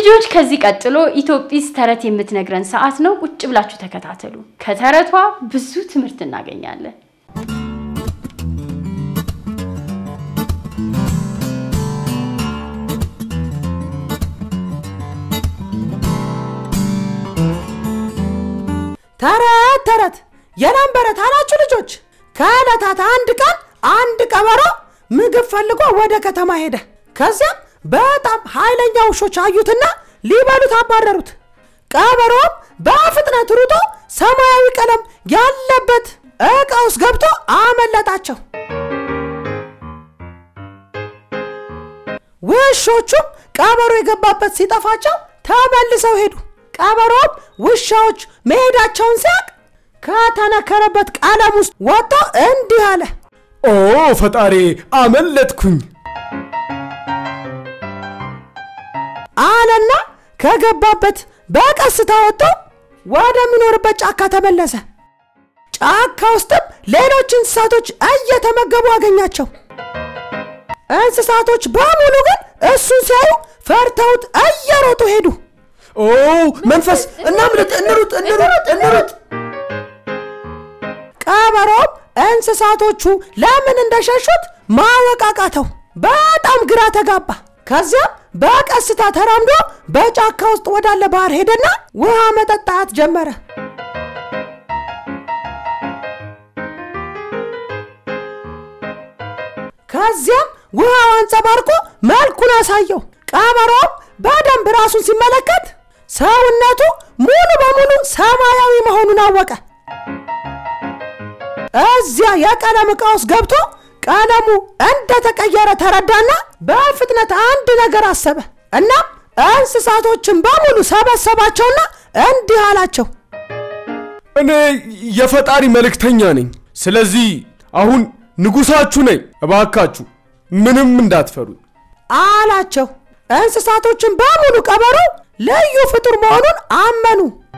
ልጆች ከዚህ ቀጥሎ ኢትዮጲስ ተረት የምትነግረን ሰዓት ነው። ቁጭ ብላችሁ ተከታተሉ። ከተረቷ ብዙ ትምህርት እናገኛለን። ተረት ተረት የላምበረት አላችሁ ልጆች። ከዕለታት አንድ ቀን አንድ ቀበሮ ምግብ ፈልጎ ወደ ከተማ ሄደ። ከዚያም በጣም ኃይለኛ ውሾች አዩትና ሊበሉት አባረሩት። ቀበሮም በፍጥነት ሩጦ ሰማያዊ ቀለም ያለበት ዕቃ ውስጥ ገብቶ አመለጣቸው። ውሾቹም ቀበሮ የገባበት ሲጠፋቸው ተመልሰው ሄዱ። ቀበሮም ውሻዎች መሄዳቸውን ሲያቅ ከተነከረበት ቀለም ውስጥ ወጥቶ እንዲህ አለ። ኦ ፈጣሪ አመለጥኩኝ። አለና ከገባበት በቀስታ ወጥቶ ወደሚኖርበት ጫካ ተመለሰ። ጫካ ውስጥም ሌሎች እንስሳቶች እየተመገቡ አገኛቸው። እንስሳቶች በሙሉ ግን እሱን ሲያዩ ፈርተውት እየሮጡ ሄዱ። ኦ መንፈስ፣ እናምልጥ፣ እንሩጥ፣ እንሩጥ፣ እንሩጥ። ቀበሮም እንስሳቶቹ ለምን እንደሸሹት ማወቅ አቃተው። በጣም ግራ ተጋባ። ከዚያም በቀስታ ተራምዶ በጫካ ውስጥ ወዳለ ባህር ሄደና ውሃ መጠጣት ጀመረ። ከዚያም ውሃው አንጸባርቆ መልኩን አሳየው። ቀበሮም በደንብ ራሱን ሲመለከት ሰውነቱ ሙሉ በሙሉ ሰማያዊ መሆኑን አወቀ። እዚያ የቀለም ዕቃ ውስጥ ገብቶ ቀለሙ እንደተቀየረ ተረዳና በፍጥነት አንድ ነገር አሰበ። እናም እንስሳቶችን በሙሉ ሰበሰባቸውና እንዲህ አላቸው። እኔ የፈጣሪ መልእክተኛ ነኝ። ስለዚህ አሁን ንጉሳችሁ ነኝ። እባካችሁ ምንም እንዳትፈሩኝ። አላቸው። እንስሳቶችን በሙሉ ቀበሮ ልዩ ፍጡር መሆኑን አመኑ።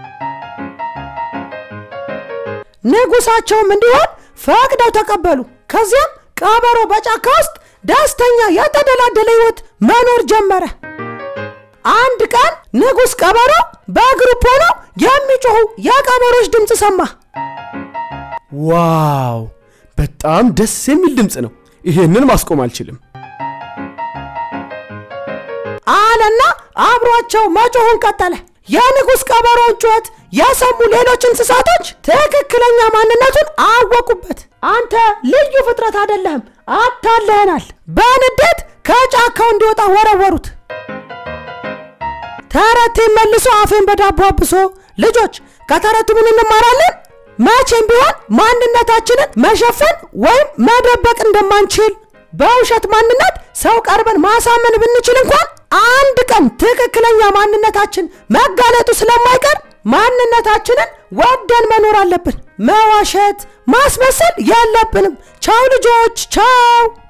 ንጉሳቸውም እንዲሆን ፈቅደው ተቀበሉ። ከዚያም ቀበሮ በጫካ ውስጥ ደስተኛ የተደላደለ ሕይወት መኖር ጀመረ። አንድ ቀን ንጉሥ ቀበሮ በግሩፕ ሆነው የሚጮኹ የቀበሮች ድምፅ ሰማ። ዋው በጣም ደስ የሚል ድምፅ ነው። ይሄንን ማስቆም አልችልም። አለና አብሯቸው መጮኹን ቀጠለ። የንጉሥ ቀበሮውን ጩኸት የሰሙ ሌሎች እንስሳቶች ትክክለኛ ማንነቱን አወቁበት። አንተ ልዩ ፍጥረት አይደለህም፣ አታለህናል። በንዴት ከጫካው እንዲወጣ ወረወሩት። ተረቴን መልሶ አፌን በዳቦ አብሶ። ልጆች ከተረቱ ምን እንማራለን? መቼም ቢሆን ማንነታችንን መሸፈን ወይም መደበቅ እንደማንችል፣ በውሸት ማንነት ሰው ቀርበን ማሳመን ብንችል እንኳን አንድ ቀን ትክክለኛ ማንነታችን መጋለጡ ስለማይቀር ማንነታችንን ወደን መኖር አለብን። መዋሸት፣ ማስመሰል የለብንም። ቻው ልጆች፣ ቻው።